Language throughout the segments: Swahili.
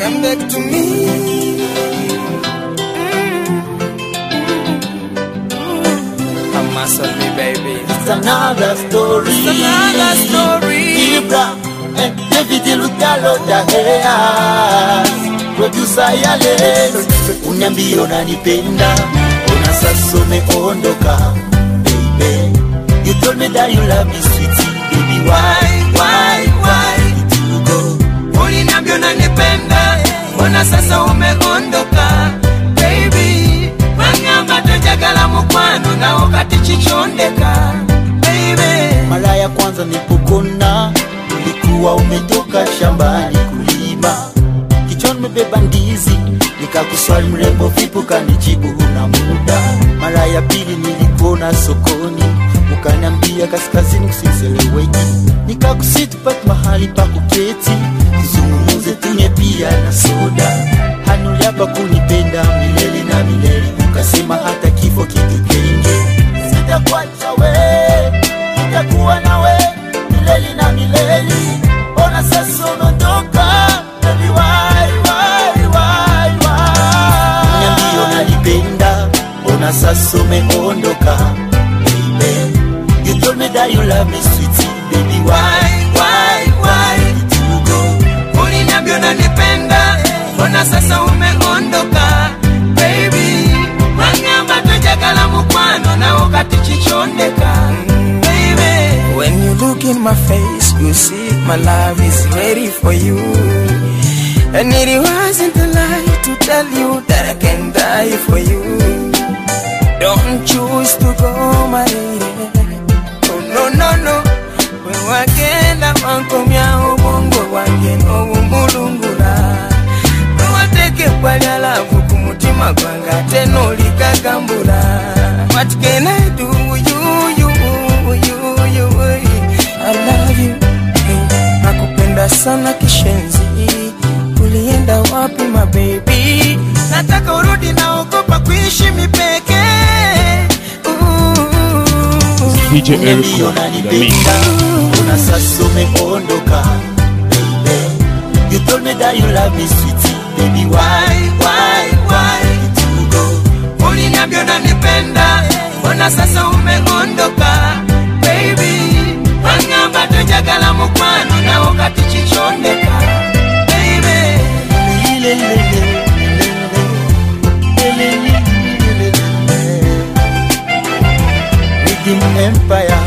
come back to me. Come muscle me, baby. It's another story. It's another story. Ibra and David Lutalo Daheas Producer ya leo Uniambia unanipenda Una sasa umeondoka Baby You told me that you love me sweetie Baby why, why, why did you go Uliniambia unanipenda, mbona sasa umeondoka? Baby, wangamba tojagala mukwano na wakati chichondeka. Baby, Mara ya kwanza nilipokona ulikuwa umetoka shambani kulima, kichwani umebeba ndizi, nikakuswali mrembo, vipi? Ukanijibu huna muda. Mara ya pili nilikuona sokoni, ukaniambia kaskazini kusiseleweki, nikakusi tupate mahali pa kuketi, tuzungumuze, tunywe pia na soda. Hanuliapa kunipenda milele na milele, ukasema hata kifo kitutenge, sitakuacha we nitakuwa nawe milele na milele. Ona sasa unaondoka, baby, why, why, why, why? Niambie unanipenda, ona sasa umeondoka, baby. You told me that you love me, sweetie, baby, why, why, why did you go? uliniambia unanipenda, mbona sasa umeondoka? Baby, wangamba tojagala mukwano na wakati chichondeka. Baby, when you look in my face, you see my love is ready for you. And it wasn't a lie to tell you that I can die for you. Don't choose to go, my lady. Oh, no, no, no. We wagenda wankomya obwongo bwange n'obumulungula wewateke bwalya laavu ku mutima gwange ate n'oligagambula What can I do? You, you, you, you, I love you. Hey, nakupenda sana kishenzi ulienda wapi my baby nataka urudi naogopa kuishi mipeke DJ Niambie Eric the Mix. unanipenda, ona sasa umeondoka, baby. You told me that you love me, sweetie, baby, why, why, why did you go? uliniambia unanipenda mbona sasa umeondoka baby wangamba tojagala mukwano na wakati chichondeka baby Lele, lele, lele, lele, lele, lele. Rhythm Empire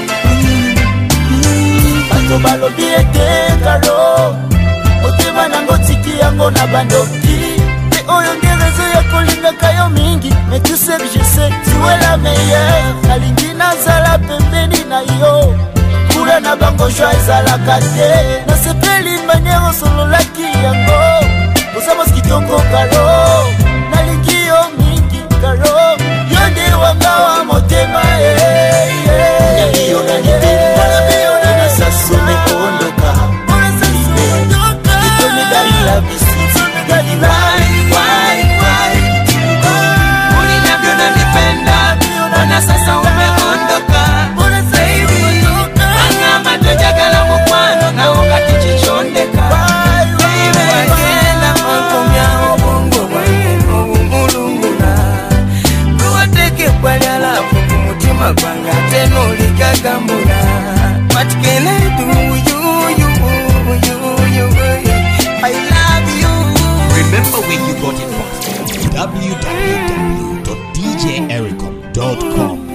bato balobi ete karo motema nango tiki yango na bandoki mpe oyo nde rezo ya kolingaka yo mingi mais tu sais que je sais tu es la meilleure nalingi nazala pembeni na yo kula na bango jwa ezalaka te nasepeli maniere osololaki yango osamos kitoko karo nalingi yo mingi karo yo nde wanga wa motema sasa umeondoka You told me that you love me, sweet. Baby, why, why, why did you go? uliniambia unanipenda mbona sasa umeondoka baby wangamba tojagala mukwano na wakati chichondeka baby wagenda mankomya obwongo bwange n'obumulungula luwateke bwalya laavu ku mutima gwange ate n'oligagambula What can I do? You, you, you, you, I love you. Remember where you got it from. www.djericom.com